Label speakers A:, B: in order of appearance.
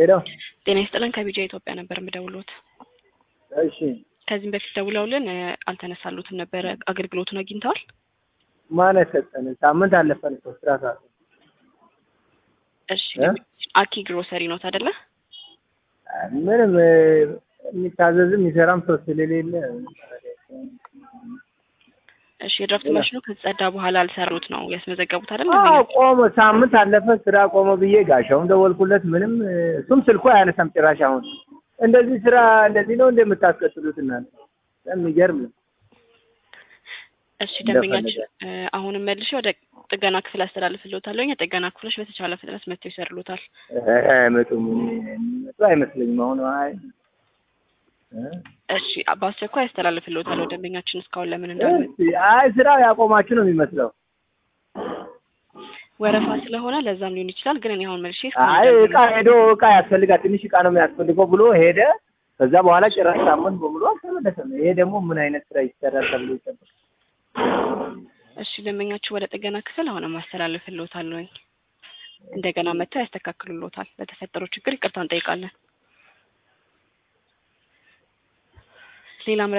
A: ሄደው
B: ጤና ይስጥልን ከቢጃ ኢትዮጵያ ነበር የምደውሎት።
A: እሺ
B: ከዚህም በፊት ደውለውልን እ፣ አልተነሳሉትም ነበረ። አገልግሎቱን አግኝተዋል?
A: ማን ሰጠን? ሳምንት አለፈን እኮ ስራ ሰዓት
B: እሺ
A: እ?
B: አኪ ግሮሰሪ ኖት አይደለ?
A: ምንም እ፣ የሚታዘዝም የሚሰራም ሰው ስለሌለ
B: እሺ የድራፍት
A: ሌላ?
B: ማሽኑ ከተጸዳ በኋላ አልሰሩት ነው ያስመዘገቡት አይደል?
A: አዎ ቆመ። ሳምንት አለፈ ስራ ቆመ ብዬ ጋሻውን ደወልኩለት። ምንም እ፣ እሱም ስልኩ አያነሳም ጭራሽ። አሁን እንደዚህ ስራ እንደዚህ ነው እንደምታስቀጥሉት እናንተ? የሚገርም ነው።
B: እሺ ደንበኛችን እ፣ አሁንም መልሼ ወደ ጥገና ክፍል አስተላልፍልዎታለሁ። የጥገና ክፍሎች በተቻለ ፍጥነት መጥተው ይሰሩልዎታል።
A: አይመጡም የሚመጡ አይመስለኝም። አሁን አይ እ?
B: እሺ በአስቸኳይ አስተላልፍልዎታለሁ። ደንበኛችን እስካሁን ለምን እንዳልመጡ
A: እስኪ፣ አይ ስራው ያቆማችሁ ነው የሚመስለው።
B: ወረፋ ስለሆነ ለዛም ሊሆን ይችላል። ግን እኔ አሁን መልሼ
A: አይ እቃ ሄዶ እቃ ያስፈልጋል ትንሽ እቃ ነው የሚያስፈልገው ብሎ ሄደ። ከዛ በኋላ ጭራሽ ሳምንት በሙሉ አልተመለሰም። ይሄ ደግሞ ምን አይነት ስራ ይሰራል ተብሎ ይጠበቃል።
B: እሺ ደንበኛችሁ ወደ ጥገና ክፍል አሁንም አስተላልፍልዎታለሁኝ። እንደገና መጥተው ያስተካክሉልዎታል። ለተፈጠረው ችግር ይቅርታ እንጠይቃለን። ሌላ